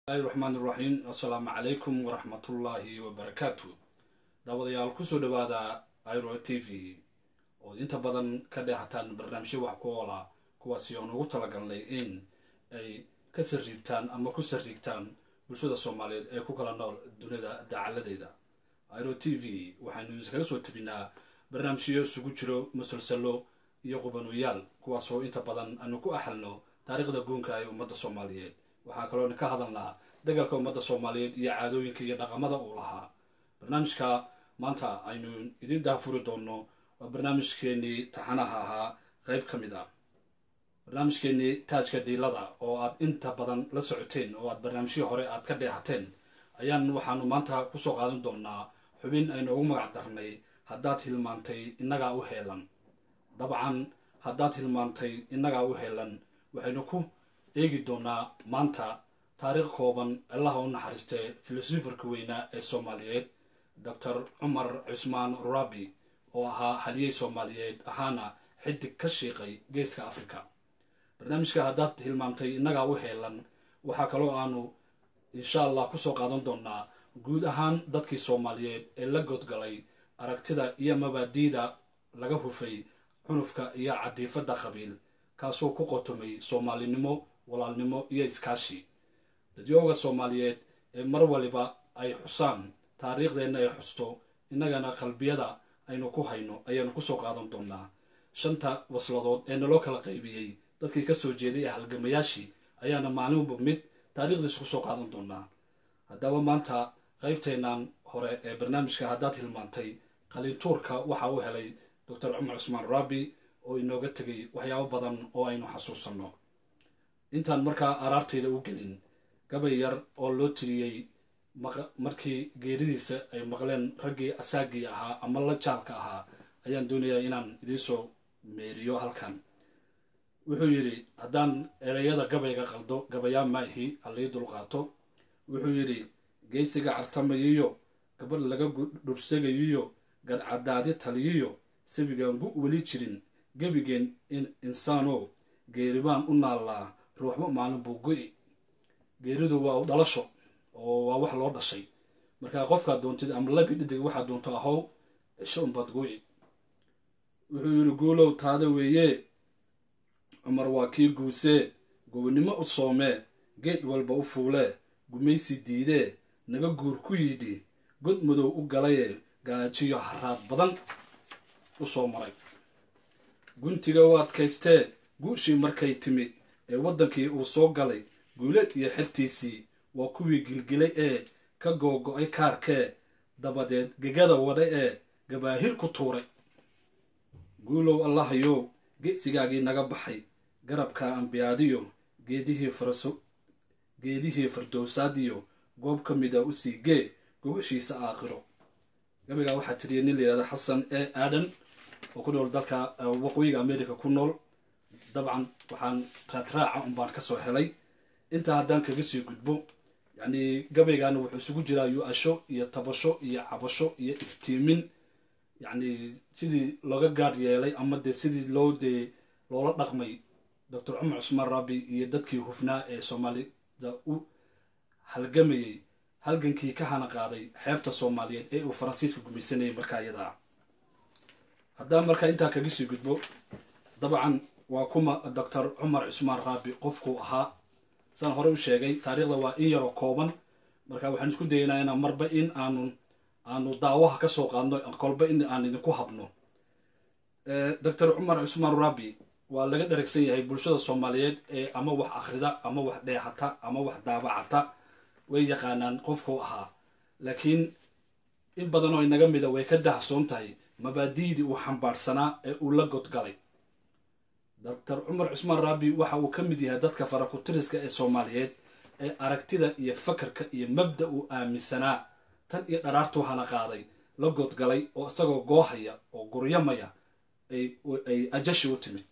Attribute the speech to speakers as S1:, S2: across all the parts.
S1: bismillahi raxmaan iraxiim assalaamu calaykum waraxmatullaahi wabarakaatu daawadayaal kusoo dhawaada iro t v ood inta badan ka dheehataan barnaamijyo wax ku oola kuwaasi oon ugu talagalnay in ay ka sariibtaan ama ku sariigtaan bulshada soomaaliyeed ee ku kala nool dunida dacaladeeda iro t v waxaynu iskaga soo tabinaa barnaamijyo isugu jiro musalsalo iyo qubanoyaal kuwaasoo inta badan aanu ku axalno taariikhda guunka ee ummadda soomaaliyeed waxaa kaloona ka hadalnaa dagaalka ummadda soomaaliyeed iyo caadooyinka iyo dhaqamada uu lahaa barnaamijka maanta aynu idin daafuri doonno waa barnaamijkeenii taxanaha ahaa qeyb ka mid ah barnaamijkeenii taajka dhiilada oo aad inta badan la socoteen oo aad barnaamijyii hore aad ka dheehateen ayaan waxaanu maanta kusoo qaadan doonaa xubin aynu ugu magac darnay haddaad hilmaantay innagaa u heelan dabcan haddaad hilmaantay innagaa u heelan waxaynu ku eegi doonaa maanta taariikh kooban allaha u naxariistee filosofarka weynaa ee soomaaliyeed doctor cumar cusmaan rurabi oo ahaa haliyey soomaaliyeed ahaana xidig ka shiiqay geeska africa barnaamijka haddaad hilmaamtay innagaa u heelan waxaa kaloo aanu insha allah kusoo qaadan doonaa guud ahaan dadkii soomaaliyeed ee la godgalay aragtida iyo mabaadiida laga hufay cunufka iyo cadiifadda qabiil kaasoo ku qotomay soomaalinimo walaalnimo iyo iskaashi dadyooga soomaaliyeed ee mar waliba ay xusaan taariikhdeenna ay xusto innagana qalbiyada aynu ku hayno ayaanu kusoo qaadan doonaa shanta wasladood ee naloo kala qaybiyey dadkii kasoo jeeday ee halgamayaashii ayaana maalinba mid taariikhdiisa kusoo qaadan doonaa haddaba maanta qaybteennan hore ee barnaamijka haddaad hilmaantay qalintuurka waxa uu helay doctor cumar cusmaan rabi oo inooga tegay waxyaabo badan oo aynu xasuusanno intaan markaa araartayda u gelin gabay yar oo loo tiriyey markii geeridiisa ay maqleen raggii asaagii ahaa ama la jaalka ahaa ayaan doonayaa inaan idiinsoo meeriyo halkan wuxuu yidhi haddaan ereyada gabayga qaldo gabayaa maahi halii dulqaato wuxuu yidhi geysiga cartamayiyo gabadh laga dhursegayiyo gadcadaadi taliyiyo sabigaan gu weli jirin gebigeen insaanoo geeribaan u naallaa ruuxba maalin buu go'i geeridu waa dhalasho oo waa wax loo dhashay markaa qofkaad doontid ama labi dhidig waxaad doonto ahow cisho unbaad go'i wuxuu yidhi guulow taada weeye cumar waa kii guusee gobonnimo u soomee geed walba u fuulee gumaysi diidee naga guur ku yidhi god madow u galayee gaajiyo haraad badan u soo maray guntiga u adkaystee guushii markay timid ee waddankii uu soo galay guuleed iyo xertiisii waa kuwii gilgilay ee ka googo-ay kaarkee dabadeed gegada wadha ee gabaahir ku tuuray guulow allahayow geesigaagii naga baxay garabka ambiyaadiyo geedihii fardowsaadiyo goob ka mida u sii gee gogashiisa aakhiro gabaygaa waxaa tiriya nin layihahda xasan e aadan oo ku nool dalka waqooyiga america ku nool dabcan waxaan raadraaca unbaan kasoo helay intaa haddaan kaga sii gudbo yacni gabaygaana wuxuu isugu jiraa yu-asho iyo tabasho iyo cabasho iyo iftiimin yacni sidii looga gaadh yeelay ama dee sidii loo dee loola dhaqmay doctor cumar cusmaan rabi iyo dadkii hufnaa ee soomaalida u halgamayay halgankii ka hana qaaday xeebta soomaaliyeed ee uu faransiiska gumaysanayay markaa iyadaa haddaan markaa intaa kaga sii gudbo dabcan waa kuma doctor cumar cusmaan raabi qofkuu ahaa saan hore u sheegay taariikhda waa in yaroo kooban marka waxaan isku dayaynaa inaan marba in aanu aanu daawaha ka soo qaadno kolba in aan idinku habno doctor cumar cusmaan raabi waa laga dharagsan yahay bulshada soomaaliyeed ee ama wax akhrida ama wax dheexata ama wax daabacata way yaqaanaan qofkuu ahaa laakiin in badan oo inaga mida way ka dahsoon tahay mabaadiidii uu xambaarsanaa ee uu la godgalay doctor cumar cusmaan raabi waxa uu ka mid yahay dadka farakutiriska ee soomaaliyeed ee aragtida iyo fakarka iyo mabda uu aaminsanaa tan iyo dharaartuu hana qaaday la godgalay oo isagoo goohaya oo guryamaya ay ajashi u timid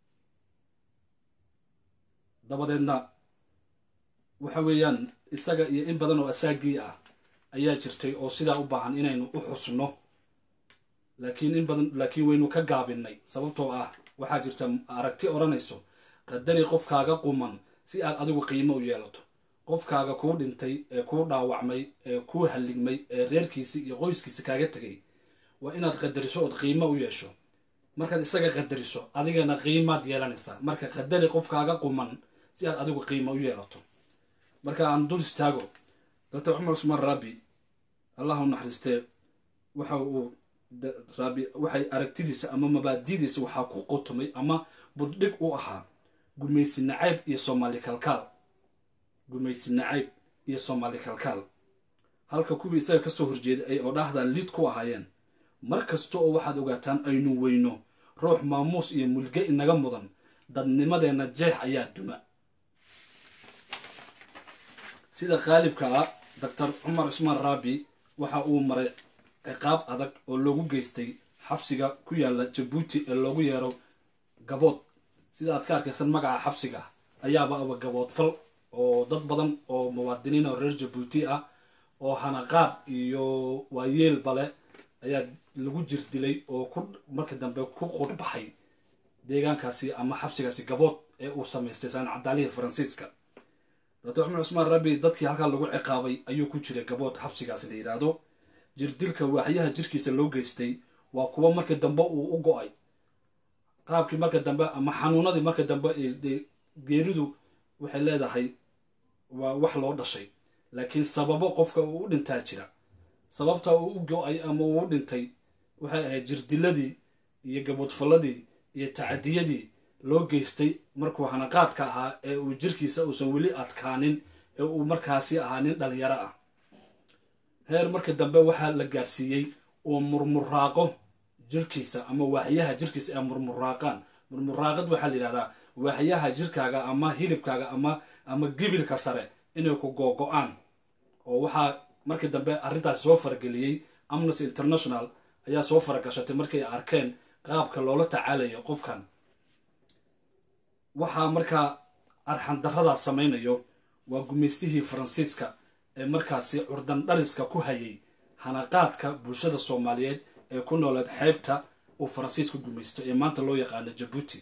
S1: dabadeedna waxa weeyaan isaga iyo in badan oo asaagii ah ayaa jirtay oo sidaa u baahan inaynu u xusno laakiin in badan laakiin waynu ka gaabinay sababtoo ah waxaa jirta aragti odhanayso qadari qofkaaga quman si aad adigu qiimo u yeelato qofkaaga kuu dhintay ee kuu dhaawacmay ee kuu halligmay ee reerkiisi iyo qoyskiisa kaaga tegay waa inaad qadariso ood qiimo u yeesho markaad isaga qadariso adigana qiimaad yeelanaysaa marka qadari qofkaaga quman si aad adigu qiimo u yeelato marka aan dul istaago doctor cumar usmaan raabi allah u naxariistee waxa uu raabi waxay aragtidiisa ama mabaadidiisa waxaa ku qotomay ama buddhig u ahaa gumaysi nacayb iyo soomaali kalkaal gumaysi nacayb iyo soomaali kalkaal halka kuwii isaga kasoo horjeeday ay odhaahdan liid ku ahaayeen mar kasta oo waxaad ogaataan aynu weyno ruux maamuus iyo mulge inaga mudan dadnimadeenna jeex ayaa duma sida qaalibka ah doctor cumar cusmaan raabi waxa uu maray ciqaab adag oo loogu geystay xabsiga ku yaala jabuuti ee loogu yeero gabood sida aad ka arkaysan magaca xabsiga ayaaba aba gabood fal oo dad badan oo muwaadiniin oo reer jabuuti ah oo hanaqaad iyo waayeel bale ayaa lagu jir dilay oo ku marka dambe ku qurbaxay deegaankaasi ama xabsigaasi gabood ee uu samaystay saan cadaalihii faransiiska doctor cumar cusmaan rabi dadkii halkaa lagu ciqaabay ayuu ku jiray gabood xabsigaasi la yidhaahdo jirdilka waaxyaha jirkiisa loo geystay waa kuwo marka dambe uu u go-ay qaabkii marka dambe ama xanuunadii marka dambe geeridu waxay leedahay waa wax loo dhashay laakiin sababo qofka uu u dhintaa jira sababta uu u go-ay ama uu u dhintay waxay ahayd jirdiladii iyo gaboodfalladii iyo tacadiyadii loo geystay markuu hanaqaadka ahaa ee uu jirkiisa uusan weli adkaanin ee uu markaasi ahaa nin dhalinyaro ah heer marka dambe waxaa la gaadhsiiyey uu murmuraaqo jirkiisa ama waaxyaha jirkiisa ay murmuraaqaan murmuraaqad waxaa la yidhahdaa waaxyaha jirkaaga ama hilibkaaga ama ama gibilka sare inay ku googo-aan oo waxaa markii dambe arrintaasi soo farageliyey amnesty international ayaa soo faragashatay markay arkeen qaabka loola tacaalayo qofkan waxaa markaa arxandarradaas samaynayo waa gumaystihii faransiiska ee markaasi curdan dhaliska ku hayay hanaqaadka bulshada soomaaliyeed ee ku nooleed xeebta uu faransiisku gumaysto ee maanta loo yaqaano jabuuti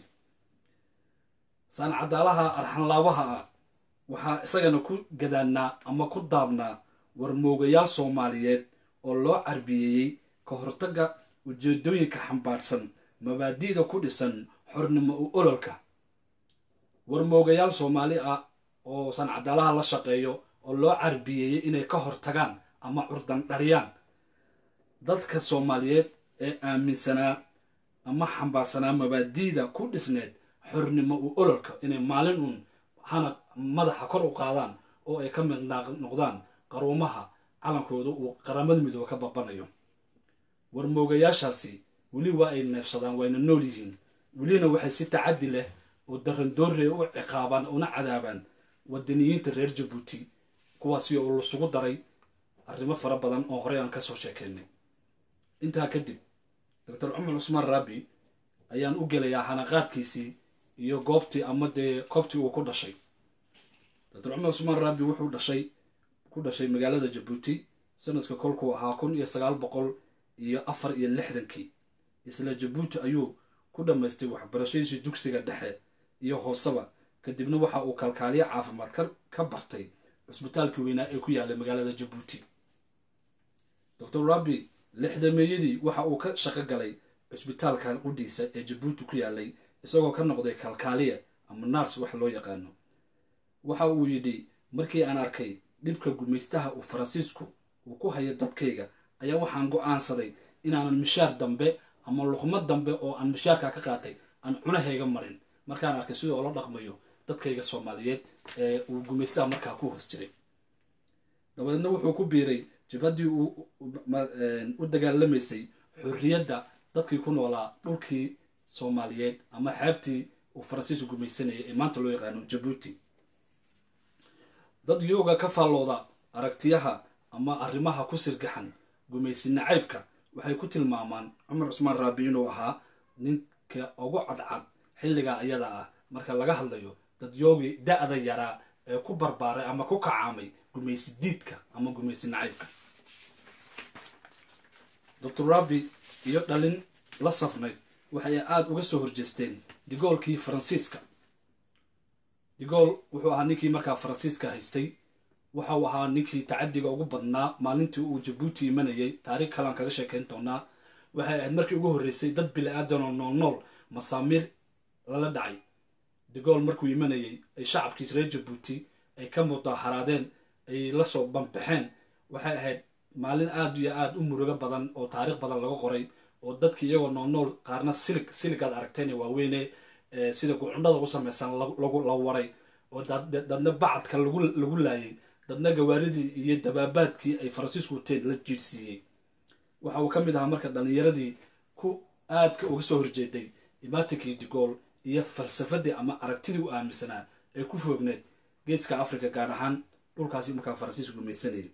S1: saancadaalaha arxanlaabaha ah waxaa isagana ku gadaannaa ama ku daabnaa warmoogayaal soomaaliyeed oo loo carbiyeeyey ka hortagga ujeedooyinka xambaarsan mabaadi'da ku dhisan xornimo u ololka warmoogayaal soomaali ah oo sancadaalaha la shaqeeyo oo loo carbiyeeyey inay ka hortagaan ama curdan dhariyaan dadka soomaaliyeed ee aaminsanaa ama xambaarsanaa mabaadi'da ku dhisneed xornimo u ololka inay maalin uun hana madaxa kor u qaadaan oo ay ka mid noqdaan qaruumaha calankooda uu qaramada midoobe ka babanayo warmoogayaashaasi weli waa ay neefsadaan wayna nool yihiin welina waxay si tacaddi leh oo darandoorre u ciqaabaan una cadaabaan wadaniyiinta reer jabuuti kuwaasi oo lasugu daray arrimo fara badan oo horey aan kasoo sheekeynay intaa kadib doctor cumar cusmaan raabi ayaan u gelayaa hanaqaadkiisii iyo goobtii ama dee koobtii uu ku dhashay doctor cumar cusmaan raabi wuxuu dhashay ku dhashay magaalada jabuuti sanadka kolkuu ahaa kun iyo sagaal boqol iyo afar iyo lixdankii isla jabuuti ayuu ku dhammaystay waxbarashadiisii dugsiga dhexe iyo hooseba kadibna waxa uu kalkaaliyo caafimaad ka bartay cusbitaalkii weynaa ee ku yaalay magaalada jabuuti doctor rabi lixdameeyadii waxa uu ka shaqo galay cusbitaalka qudhiisa ee jabuuti ku yaalay isagoo ka noqday kalkaaliya ama nars wax loo yaqaano waxa uu yidhi markii aan arkay dhibka gumaystaha uu faransiisku uu ku hayo dadkayga ayaa waxaan go-aansaday inaanan mishaar dambe ama luqmad dambe oo aan mishaarka ka qaatay aan cunahayga marin markaan arkay sidoo ola dhaqmayo dadkayga soomaaliyeed ee uu gumaystaha markaa ku hoos jiray dabadeedna wuxuu ku biiray jabhaddii uu u dagaalamaysay xorriyadda dadkii ku noolaa dhulkii soomaaliyeed ama xeebtii uu faransiisku gumaysanayay ee maanta loo yaqaano jabuuti dad yooga ka faallooda aragtiyaha ama arrimaha ku sirgaxan gumaysi nacaybka waxay ku tilmaamaan cumar cusmaan raabi inuu ahaa ninka ugu cadcad xilligaa iyada ah marka laga hadlayo dad yoogii da-da yaraa ee ku barbaaray ama ku kacaamay gumaysi diidka ama gumaysi nacaybka doctor rabi iyo dhalin la safnayd waxay aada uga soo horjeesteen digoolkii faransiiska digool wuxuu ahaa ninkii markaa faransiiska haystay waxa uu ahaa ninkii tacadiga ugu badnaa maalintii uu jabuuti imanayay taariikh kalean kaga sheekayn doonaa waxay ahayd markii ugu horreysay dad bili-aadan oo nool nool masaamiir lala dhacay degool markuu imanayay ay shacabkiis reer jabuuti ay ka mudaharaadeen ay lasoo banbaxeen waxay ahayd maalin aada iyo aada u murugo badan oo taariikh badan laga qoray oo dadkii iyagoo nool nool qaarna silig siligaad aragteen ee waaweyne sida gucundhada u samaysan la waray oo dadna bacadka lagu laayay dadna gawaaridii iyo dabaabaadkii ay faransiisku wateen la jiirsiiyey waxa uu ka mid ahaa marka dhallinyaradii ku aadka uga soo horjeeday imaatinkii digool iyo falsafadii ama aragtidii u aaminsanaa ee ku foogneed geeska africa gaar ahaan dhulkaasi markaa faransiisku gumaysanayay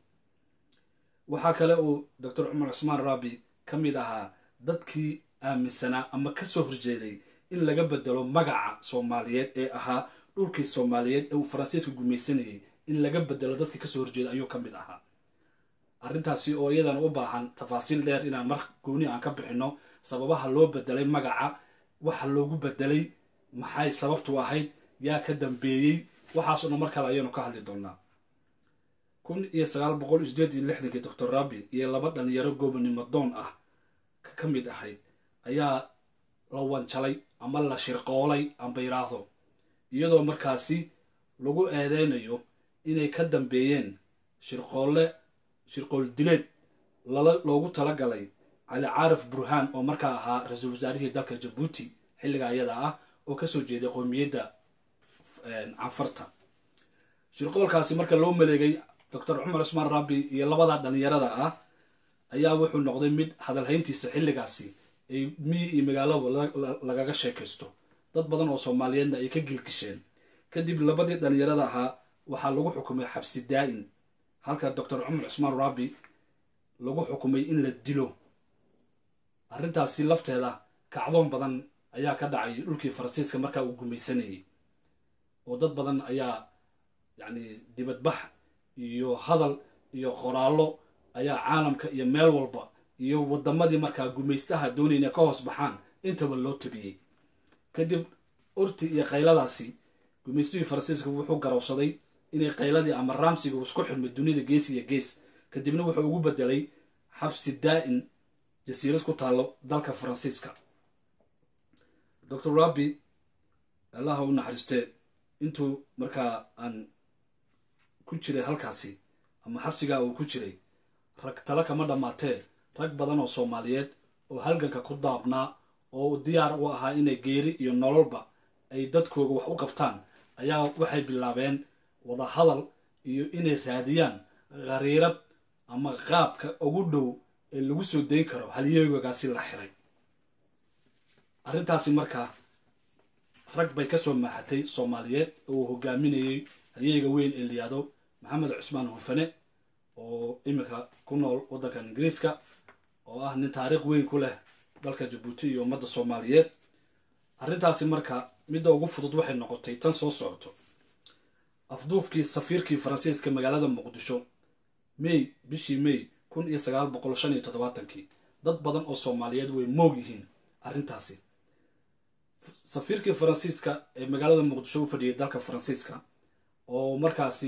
S1: waxaa kale uu doctor cumar cusmaan rabi ka mid ahaa dadkii aaminsanaa ama ka soo horjeeday in laga bedelo magaca soomaaliyeed ee ahaa dhulkii soomaaliyeed ee uu faransiiska gumaysanayay in laga bedelo dadkii kasoo horjeeda ayuu ka mid ahaa arrintaasi oo iyadana u baahan tafaasiil dheer inaan mar gooni aan ka bixino sababaha loo bedelay magaca waxa loogu bedelay maxay sababtu ahayd yaa ka dambeeyey waxaasoo dhan mar kale ayaynu ka hadli doonaa kun iyo sagaal boqol iyo sideed iyo lixdankii doctor rabi iyo laba dhalinyaro goobonimo doon ah ka mid ahayd ayaa la wanjalay ama la shirqoolay amba yiraahdo iyadoo markaasi lagu eedeynayo inay ka dambeeyeen shirqoolle shirqool dileed loogu talagalay cali caarif burhaan oo markaa ahaa ra-iisul wasaarihii dalka jabuuti xilliga ayada ah oo kasoo jeeday qowmiyadda canfarta shirqoolkaasi marka loo maleegay doctor cumar cusmaan rabi iyo labada dhalinyarada ah ayaa wuxuu noqday mid hadalhayntiisa xilligaasi ay miyi iyo magaalaba lagaga sheekaysto dad badan oo soomaaliyeedna ay ka gilgisheen kadib labadii dhalinyarada ahaa waxaa lagu xukumay xabsi daa-in halka doctor cumar cusmaan rabi lagu xukumay in la dilo arrintaasi lafteeda kacdoon badan ayaa ka dhacay dhulkii faransiiska markaa uu gumaysanayay oo dad badan ayaa yacni dibadbax iyo hadal iyo qoraallo ayaa caalamka iyo meel walba iyo wadamadii markaa gumaystaha doonayna ka hoos baxaan intaba loo tabiyey kadib urti iyo qayladaasi gumaystihii faransiiska wuxuu garowsaday inay qayladii ama raamsiga isku xirmay dunida gees iyo gees kadibna wuxuu ugu bedelay xabsi daa-in jasiirad ku taallo dalka faransiiska doctor rabi allaha u naxariistee intuu markaa aan ku jiray halkaasi ama xabsigaa uu ku jiray rag tale kama dhammaatee rag badan oo soomaaliyeed oo halganka ku daabnaa oo diyaar u ahaa inay geeri iyo nololba ay dadkooga wax u qabtaan ayaa waxay bilaabeen wada hadal iyo inay raadiyaan khariirad ama qaabka ugu dhow ee lagu soo dayn karo halyeegagaasi la xiray arrintaasi markaa rag bay kasoo maaxatay soomaaliyeed oo uu hogaaminayay halyeega weyn ee layihahdo maxamed cusmaan hufane oo iminka ku nool waddanka ingiriiska oo ah nin taariikh weyn ku leh dalka jabuuti iyo ummadda soomaaliyeed arrintaasi marka midda ugu fudud waxay noqotay tan soo socoto afduufkii safiirkii faransiiska magaalada muqdisho may bishii may kun iyo sagaal boqol shan iyo toddobaatankii dad badan oo soomaaliyeed way moog yihiin arrintaasi safiirkii faransiiska ee magaalada muqdisho u fadhiyay dalka faransiiska oo markaasi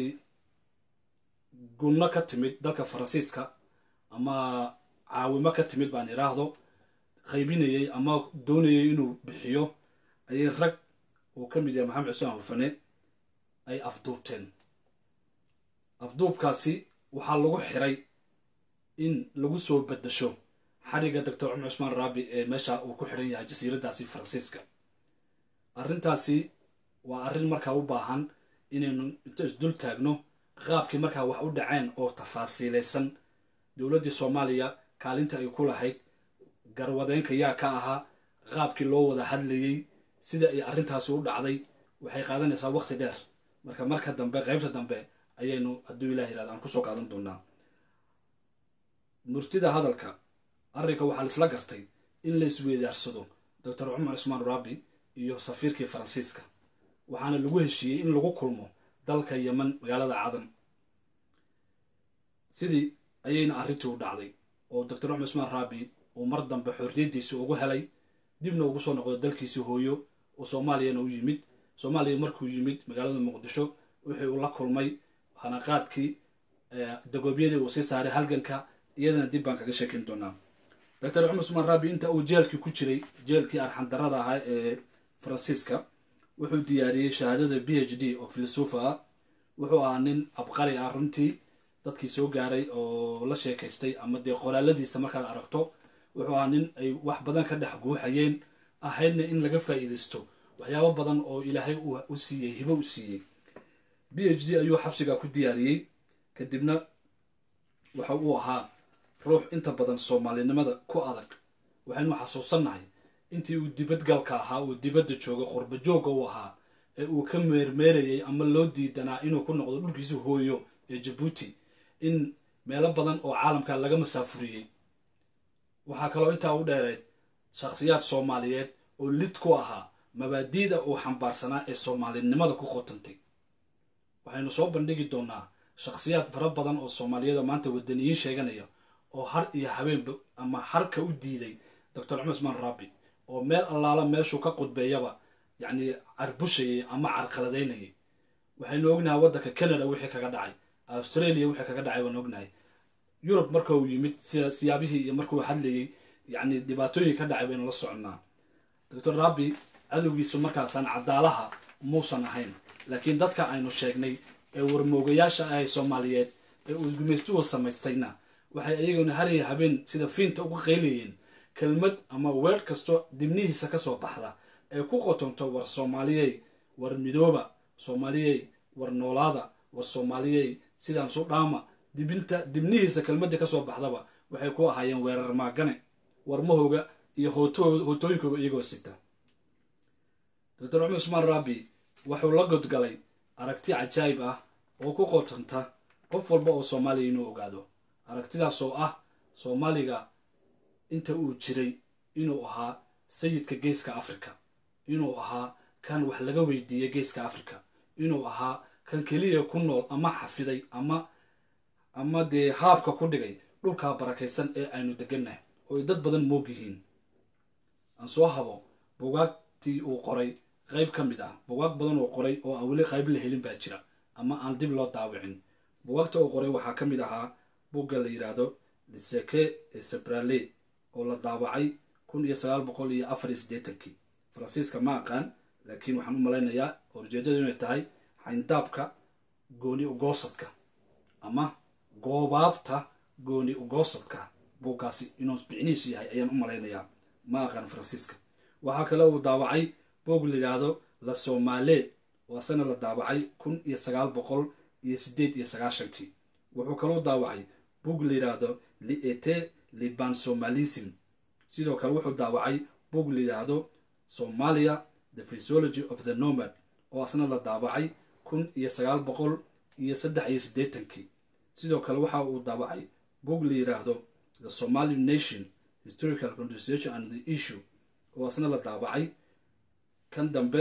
S1: gunno ka timid dalka faransiiska ama caawimo ka timid baan iraahdo qaybinayay ama doonayay inuu bixiyo ayay rag uu ka mid yahay maxamed cusmaan hufane ay afduubteen afduubkaasi waxaa lagu xiray in lagu soo bedasho xariga doctor cumar cusmaan raabi ee meesha uu ku xiran yahay jasiiradaasi faransiiska arrintaasi waa arrin markaa u baahan inaynu inta isdul taagno qaabkii markaa wax u dhaceen oo tafaasiilaysan dowladdii soomaaliya kaalinta ay ku lahayd garwadeenka yaa ka ahaa qaabkii loo wada hadlayey sida ay arrintaasi u dhacday waxay qaadanaysaa waqti dheer marka marka dambe qaybta dambe ayaynu hadduu ilah yirahda aan kusoo qaadan doonaa murtida hadalka arrinka waxaa laisla gartay in la isweydaarsado doctor cumar cusmaan rabi iyo safiirkii faransiiska waxaana lagu heshiiyey in lagu kulmo dalka yeman magaalada cadan sidii ayayna arrintii u dhacday oo doctor cumar cusmaan rabi uu mar dambe xorriyaddiisi ugu helay dibna ugu soo noqdo dalkiisii hooyo oo soomaaliyana u yimid soomaaliya markuu yimid magaalada muqdisho wixii uu la kulmay hanaqaadkii dagoobyadii uu sii saaray halganka iyadana dib baan kaga sheekin doonaa doctor cumar usmaan raabi inta uu jeelkii ku jiray jeelkii arxandarada ahaa ee faransiiska wuxuu diyaariyey shahaadada b h d oo filosofa ah wuxuu ahaa nin abqari ah runtii dadkii soo gaaray oo la sheekaystay ama dee qoraaladiisa markaad aragto wuxuu ahaa nin ay wax badan ka dhex guuxayeen ahaydna in laga faa'iidaysto waxyaabo badan oo ilaahay u siiyey hibo u siiyey b h d ayuu xabsiga ku diyaariyey kadibna waxa uu ahaa ruux inta badan soomaalinimada ku adag waxaynu xasuusannahay intii uu dibadgalka ahaa uu dibadda jooga qurba joogga uu ahaa ee uu ka meermeerayay ama loo diidanaa inuu ku noqdo dhulkiisa hooyo ee jabuuti in meelo badan oo caalamka laga masaafuriyey waxaa kaloo intaa u dheereed shakhsiyaad soomaaliyeed oo lid ku ahaa mabaadiida uu xambaarsanaa ee soomaalinimada ku qotantay waxaynu soo bandhigi doonaa shakhsiyaad fara badan oo soomaaliyada maanta wadaniyiin sheeganaya oo har iyo habeenba ama harka u diiday doctor cumar usmaan raabi oo meel allaala meeshuu ka qudbeeyaba yacni carbushayay ama carqaladaynayay waxaynu ognahay waddanka canada wixii kaga dhacay australia wixii kaga dhacay waan ognahay yurub marka uu yimid siyaabihii iyo markuu hadlayay yacni dhibaatooyin ka dhacay baynu la soconnaa doctor raabi cadowgiisu markaasaan cadaalaha muusan ahayn laakiin dadka aynu sheegnay ee warmoogayaasha ahay soomaaliyeed ee uu gumaystuwa samaystayna waxay iyaguna hariya habeen sida fiinta uga qaylayeen kelmad ama weer kasto dibnihiisa ka soo baxda ee ku qotonto war soomaaliyey war midooba soomaaliyey war noolaada war soomaaliyey sidaan su dhaama dibinta dibnihiisa kelmadii kasoo baxdaba waxay ku ahaayeen weerar maagane warmahooga iyo hootooyinkooga iyagoo sita doctor cumar usmaan raabi wuxuu la godgalay aragti cajaayib ah oo ku qotonta qof walba oo soomaaliya inuu ogaado aragtidaas oo ah soomaaliga inta uu jiray inuu ahaa sayidka geeska africa inuu ahaa kan wax laga weydiiyey geeska africa inuu ahaa kan keliya ku nool ama xafiday ama ama dee haabka ku dhigay dhulkaa barakaysan ee aynu degannahay oo ay dad badan moog yihiin aan soo habo bugaagtii uu qoray qayb ka mid ah bugaag badan uu qoray oo aan weli qayb la helin baa jira ama aan dib loo daawicin bugaagta uu qoray waxaa ka mid ahaa bugga la yidhaahdo liseke ee sebrale oo la daawacay kun iyo sagaal boqol iyo afar iyo siddeetankii faransiiska ma aqaan laakiin waxaan u malaynayaa oo ujeedadu inay tahay xayndaabka gooni ugoosadka ama goobaabta gooni ugoosadka buuggaasi inuu bicnihiisu yahay ayaan u malaynayaa ma aqaan faransiiska waxaa kale uu daawacay buug la yidhaahdo la somaaleed oo asana la daawacay kun iyo sagaal boqol iyo siddeed iyo sagaashankii wuxuu kaloo daawacay buug la yidhaahdo liete liban somalism sidoo kale wuxuu daawacay buug la yidhaahdo somalia the physiology of the nomad oo asna la daawacay kun iyo sagaal boqol iyo saddex iyo siddeetankii sidoo kale waxa uu daawacay buug la yidhaahdo the somali nation historical constitution and the issue oo asna la daawacay kan dambe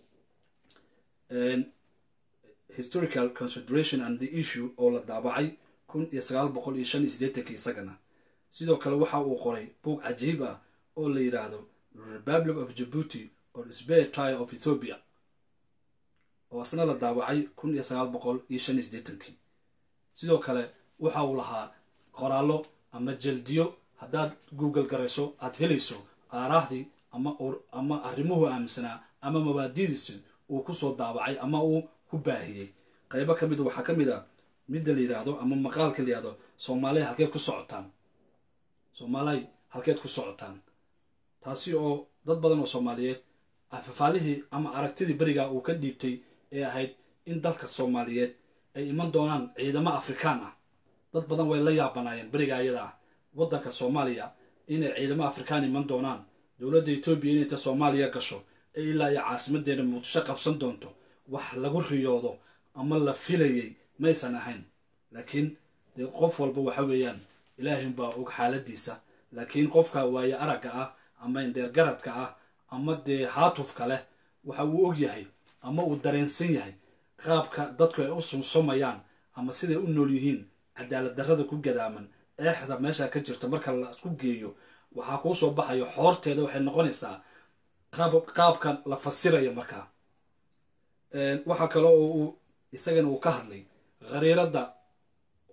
S1: historical consideration and the issue oo la daabacay kun iyo sagaal boqol iyo shan iyo siddeetankii isagana sidoo kale waxa uu qoray buug cajiib ah oo la yidhaahdo republic of jabuuti or spare tire of ethiopia oo asna la daawacay kun iyo sagaal boqol iyo shan iyo siddeetankii sidoo kale waxa uu lahaa qoraallo ama jaldiyo haddaad google garayso aad helayso aaraahdii ama ama arrimuhu aaminsanaa ama mabaadidiisi uu kusoo daawacay ama uu ku baahiyey qaybo ka mid waxaa ka mid a midda la yidhaahdo ama maqaalka la yidhahdo soomaaliya halkeed ku socotaan soomaaliya halkeed ku socotaan taasi oo dad badan oo soomaaliyeed afafaalihii ama aragtidii berigaa uu ka dhiibtay ee ahayd in dalka soomaaliyeed ay iman doonaan ciidamo afrikaan ah dad badan way la yaabanaayeen berigaa iyada ah waddanka soomaaliya inay ciidamo afrikaan iman doonaan dowladda etoobiya inay ta soomaaliya gasho ee ilaa iyo caasimadeena muqdisho qabsan doonto wax lagu riyoodo ama la filayay maysan ahayn laakiin dee qof walba waxa weeyaan ilaahinbaa og xaaladiisa laakiin qofka waaye aragga ah ama indheergaradka ah ama dee haatufka leh waxa uu og yahay ama uu dareensan yahay qaabka dadku ay u sumsumayaan ama siday u nool yihiin cadaalad darrada ku gadaaman eexda meesha ka jirta marka la isku geeyo waxaa kuu soo baxayo xoorteeda waxay noqonaysaa qaabka la fasiraya markaa waxaa kale oo uu isagana uu ka hadlay khariiradda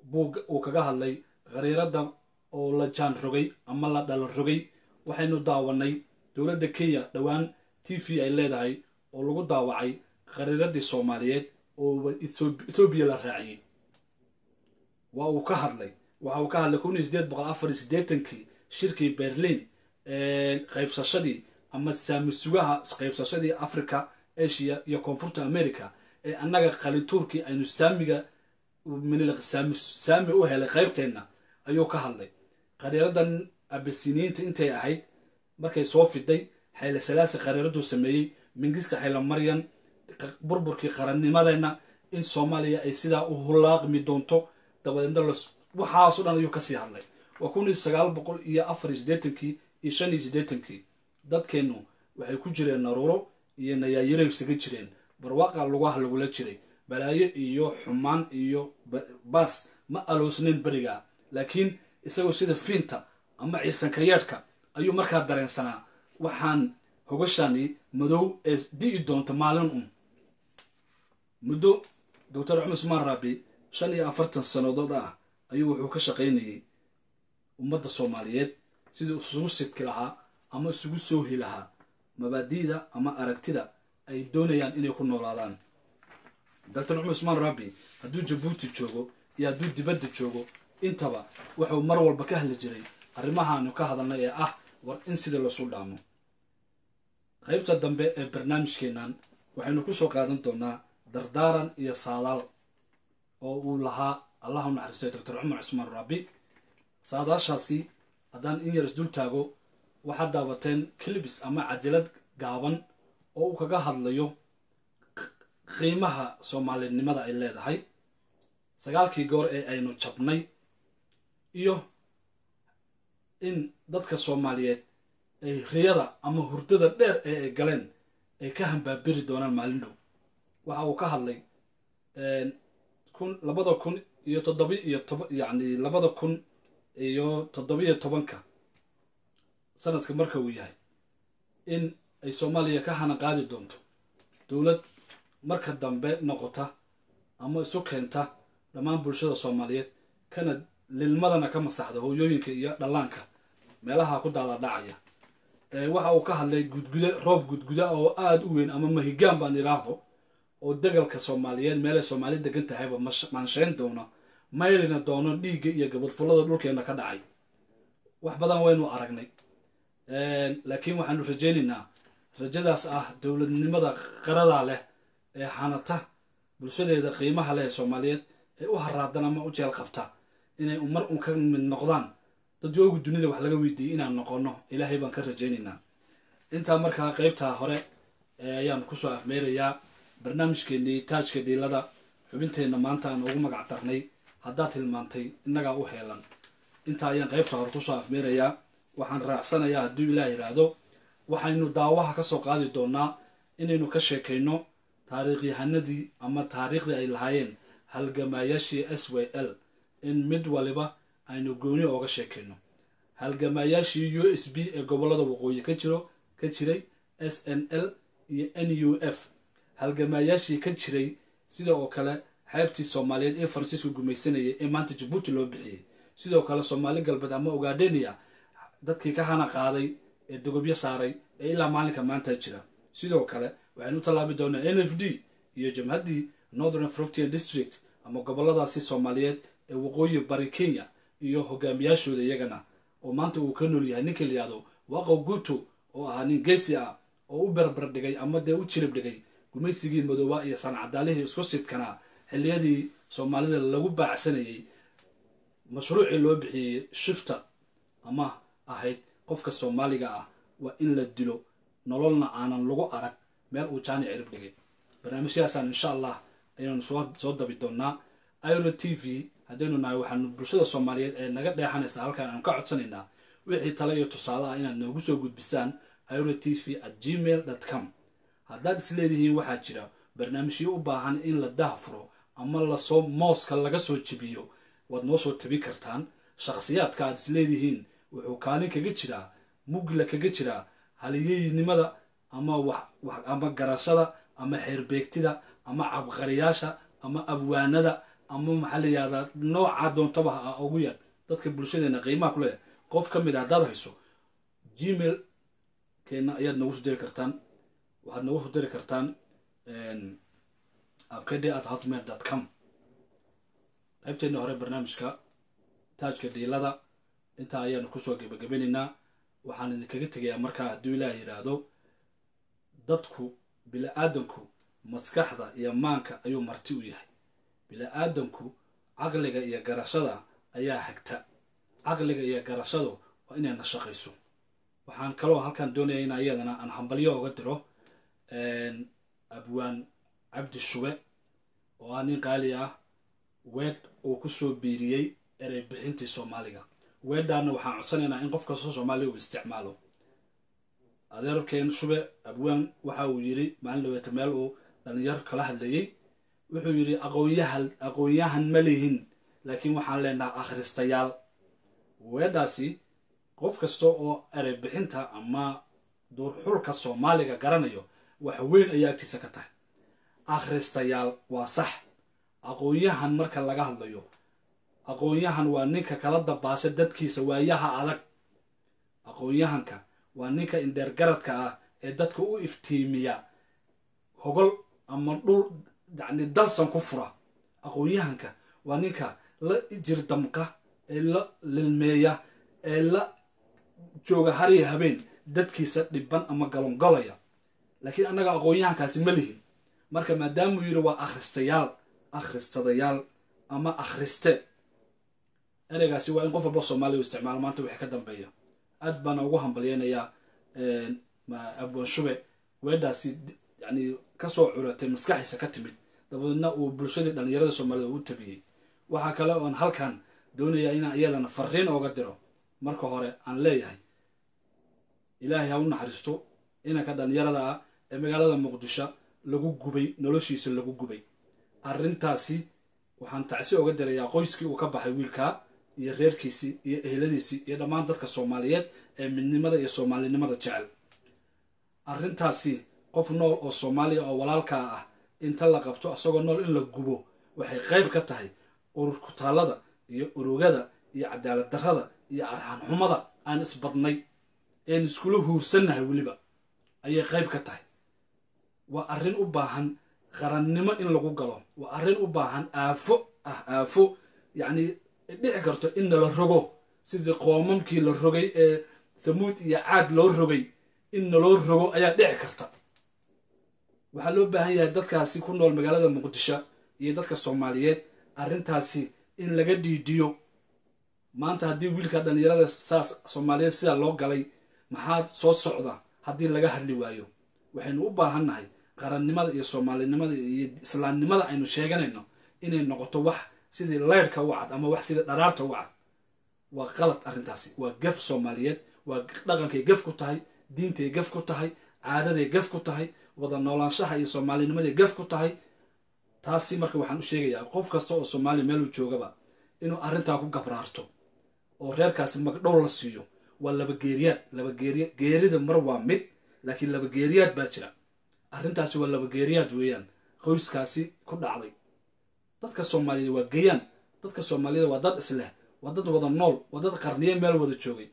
S1: buug uu kaga hadlay khariirada oo la jaan rogay ama la dhalo rogay waxaynu daawanay dowladda kenya dhowaan t v ay leedahay oo lagu daawacay khariiradii soomaaliyeed oo ethoobiya la raaciyey waa uu ka hadlay waxa uu ka hadlay kun iyo sideed boqol afar iyo siddeetankii shirkii berlin qaybsashadii ama saamisugaha qaybsashadii africa asia iyo koonfurta america ee annaga qalituurkii aynu saamiga saami u helay qaybteenna ayuu ka hadlay khariiradan abasiniyiinta intay ahayd markay soo fiday xayle salaasi khariiraduu sameeyey mingista xayla maryan burburkii qarannimadeenna in soomaaliya ay sidaa u hulaaqmi doonto dabadeedna waxaaso dhan ayuu kasii hadlay waa kun iyo sagaal boqol iyo afar iyo siddeetankii iyo shan iyo siddeetankii dadkeennu waxay ku jireen naruuro iyo nayaayiro isaga jireen barwaaqa lugaha lagula jiray balaayo iyo xumaan iyo baas ma aloosnayn berigaa laakiin isagoo sida fiinta ama ciisankayeedhka ayuu markaa dareensanaa waxaan hogashani madow ee di'i doonta maalin un muddo doctor cumar usmaan raabi shan iyo afartan sannadood ah ayuu wuxuu ka shaqaynayay ummadda soomaaliyeed sidii isugu sidki lahaa ama isugu soohi lahaa mabaadi'da ama aragtida ay doonayaan inay ku noolaadaan doctor cumar usmaan raabi hadduu jabuuti joogo iyo hadduu dibadda joogo intaba wuxuu mar walba ka hadli jiray arrimahaanu ka hadalnay ee ah war in sida lasu dhaamo qaybta dambe ee barnaamijkeennan waxaynu ku soo qaadan doonaa dardaaran iyo saadaal oo uu lahaa allah u naxariistay doctor cumar cusmaan raabi saadaashaasi haddaan in yar isdul taago waxaad daawateen kilibis ama cajalad gaaban oo uu kaga hadlayo qiimaha soomaalinimada ay leedahay sagaalkii goor ee aynu jabnay iyo in dadka soomaaliyeed ay riyada ama hurdada dheer ee ay galeen ay ka hambaabiri doonaan maalin dhow waxa uu ka hadlay kun labada kun iyo toddobi iyo toba yacni labada kun iyo toddobiyo tobanka sanadka marka uu yahay in ay soomaaliya ka hana qaadi doonto dowlad marka dambe noqota ama isu keenta dhammaan bulshada soomaaliyeed kana lilmadana ka masaxda hooyooyinka iyo dhallaanka meelaha ku daaladhacaya waxa uu ka hadlay gudguda roob gudguda oo aada u weyn ama mahigaan baan idhaahdo oo degalka soomaaliyeed meelay soomaali degan tahayba maanshayn doona maylina doono dhiigga iyo gabadfullada dhulkeena ka dhacay wax badan waynu aragnay laakiin waxaanu rajaynaynaa rajadaas ah dowladnimada qaradaa leh ee xanata bulshadeeda qiimaha leh ee soomaaliyeed ee u haraadan ama u jeel qabta inay mar un ka mid noqdaan dad yoogu dunida wax laga weydiiyey inaan noqono ilaahay baan ka rajaynaynaa intaa markaa qeybtaa hore ayaan kusoo afmeerayaa barnaamijkeenii taajka dhiilada xubinteenna maanta aan ugu magac darnay haddaad tilmaantay innagaa u heelan intaa ayaan qeybta hore kusoo afmeerayaa waxaan raacsanayaa hadduu ilaah yidhaahdo waxaynu daawaha ka soo qaadi doonaa inaynu ka sheekayno taariikhyahanadii ama taariikhdii ay lahaayeen halgamaayaashii s w l in mid waliba aynu gooni ooga sheekayno halgamaayaashii u s b ee gobollada waqooyi ka jiro ka jiray s n l iyo n u f halgamaayaashii ka jiray sida oo kale xeebtii soomaaliyeed ee faransiisku gumaysanayay ee maanta jabuuti loo bixiyey sidoo kale soomaali galbeed ama ogaadheniya dadkii ka hana qaaday ee dogobyo saaray ee ilaa maalinka maanta jira sidoo kale waxaynu u tallaabi doonaa n f d iyo jamhaddii northern froctian district ama gobolladaasi soomaaliyeed ee waqooyi bari kenya iyo hogaamiyaashooda iyagana oo maanta uu ka nool yahay ninka layihahdo waqow guuto oo ahaa nin geesi ah oo u berber dhigay ama dee u jirib dhigay gumaysigii madooba iyo sancadaalihii isku sidkanaa xilliyadii soomaalida lagu baacsanayay mashruucii loo bixiyey shifta ama ahayd qofka soomaaliga ah waa in la dilo nololna aanan lagu arag meel uu jaani cirib dhigay barnaamijyadaasaan insha allah ayaynu soo dabi doonaa iro t v haddaynu nahay waxaanu bulshada soomaaliyeed ee naga dheexanaysa halkaan aanu ka codsanaynaa wixii tale iyo tusaale ah inaad noogu soo gudbisaan iro t v at gmail com haddaad isleedihiin waxaa jira barnaamijyo u baahan in la dahfuro ama lasoo mooska laga soo jebiyo waad noo soo tabi kartaan shakhsiyaadka aad isleedihiin wuxuu kaalin kaga jiraa mugla kaga jiraa haliyeynimada ama ama garashada ama xeerbeegtida ama cabqariyaasha ama abwaanada ama maxaa la yihahdaa noocaa doontaba ha ugu yar dadka bulshadeena qiimaha kuleh qof ka mid a haddaad hayso gmail keena ayaad noogu soo diri kartaan waxaad noogu soo diri kartaan abkd at hotmail dot com qaybteena hore barnaamijka taajka dhiilada intaa ayaanu kusoo gebagabanaynaa waxaan idinkaga tegayaa markaa hadduu ilaah yidhaahdo dadku bili-aadanku maskaxda iyo maanka ayuu marti u yahay bili-aadanku caqliga iyo garashada ayaa hagta caqliga iyo garashadu waa inayna shaqayso waxaan kaloo halkan doonaya in iyadana aan hambalyo oga diro abwaan cabdi shube oo ah nin qaali ah weed uu kusoo biiriyey erey bixintii soomaaliga weedhaana waxaan codsanaynaa in qof kastoo soomaaliya uu isticmaalo adeerkeen shube abwaan waxa uu yiri maalin dhaweeta meel uu dhalinyar kala hadlayey wuxuu yidhi aqoonyahan aqoonyahan ma lihin laakiin waxaan leenaha akhristayaal weedhaasi qof kasta oo erey bixinta ama duurxulka soomaaliga garanayo wax weyn ayaa agtiisa ka tahay akhristayaal waa sax aqoonyahan marka laga hadlayo aqoonyahan waa ninka kala dabaasha dadkiisa waayaha adag aqoonyahanka waa ninka indheergaradka ah ee dadka u iftiimiya hogol ama dhul yacni dalsan ku fura aqoonyahanka waa ninka la jirdamqa ee la lilmeeya ee la jooga hariya habeen dadkiisa dhiban ama galongolaya laakiin annaga aqoonyahankaasi ma lihin marka maadaamuu yidhi waa akhristayaal akhristadayaal ama akhriste ereygaasi waa in qof walba soomaaliya u isticmaalo maanta wixii ka dambeeya aad baana ugu hambalyeynayaa abwaan shube weedhaasi yani kasoo curatay maskaxiisa ka timid dabadeedna uu bulshadii dhallinyarada soomaalida uu tabiyey waxaa kale oon halkan doonayaa inaan iyadana fariin ooga diro marka hore aan leeyahay ilaahay ha u naxariisto inanka dhallinyarada ah ee magaalada muqdisho lagu gubay noloshiisa lagu gubay arrintaasi waxaan tacsi oga dirayaa qoyskii uu ka baxay wiilkaa iyo reerkiisii iyo eheladiisii iyo dhammaan dadka soomaaliyeed ee midnimada iyo soomaalinimada jecel arrintaasi qof nool oo soomaaliya oo walaalkaa ah inta la qabto asagoo nool in la gubo waxay qayb ka tahay urur kutaallada iyo urugada iyo cadaalad darrada iyo arxanxumada aan isbadnay een iskula huursannahay weliba ayay qayb ka tahay waa arrin u baahan qarannimo in lagu galo waa arrin u baahan aafo ah aafo yacni dhici karto in nala rogo sidii qoomamkii la rogay ee thamuud iyo caad loo rogay in naloo rogo ayaa dhici karta waxaa loo baahan yahay dadkaasi ku nool magaalada muqdisho iyo dadka soomaaliyeed arrintaasi in laga dhiidhiyo maanta haddii wiilka dhallinyarada saas soomaaliyeed sidaa loo galay maxaa soo socda haddii laga hadli waayo waxaynu u baahannahay qarannimada iyo soomaalinimada iyo islaamnimada aynu sheeganayno inay noqoto wax sidii leyrhka u cad ama wax sidii dharaarta u cad waa qalad arrintaasi waa gaf soomaaliyeed waa dhaqankay gaf ku tahay diintay gaf ku tahay caadaday gaf ku tahay wada noolaanshaha iyo soomaalinimaday gaf ku tahay taasi marka waxaan u sheegayaa qof kasta oo soomaaliya meeluu joogaba inuu arrintaa ku gabraarto oo reerkaasi magdhow la siiyo waa laba geeriyaad laba geeriya geerida mar waa mid laakiin laba geeriyaad baa jira arrintaasi waa laba geeriyaad weeyaan qoyskaasi ku dhacday dadka soomaaliyeed waa geyaan dadka soomaaliyed waa dad isleh waa dad wada nool waa dad qarniye meel wada joogay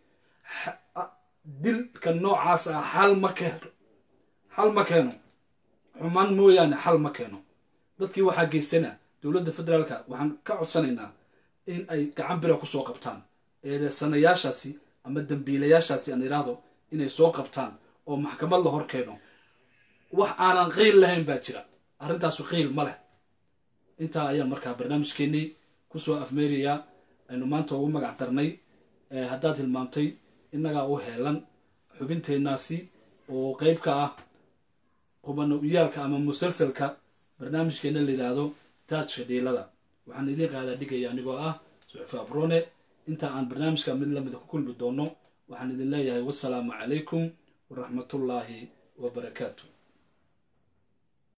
S1: dilka noocaas ah xal ma keeno xal ma keeno xumaan mooyaane xal ma keeno dadkii waxaa geystana dowladda federaalka waxaan ka codsanaynaa in ay gacan bira kusoo qabtaan eedeysanayaashaasi ama dambiilayaashaasi aan idhaahdo inay soo qabtaan oo maxkamad la hor keeno wax aanan qeyl lahayn baa jira arrintaasu qeyl ma leh intaa ayaan markaa barnaamijkeennii kusoo afmeerayaa aynu maanta ugu magac darnay haddaad hilmaamtay innagaa u heelan xubinteennaasi oo qeyb ka ah qubano uyaalka ama musalsalka barnaamijkeena la yidhaahdo taajka dhiilada waxaan idiin qaadaa dhigaya anigoo ah suxufi abrone inta aan barnaamijka mid lamida ku kulmi doono waxaan idin leeyahay wasalaamu calaykum waraxmatullaahi wabarakaatu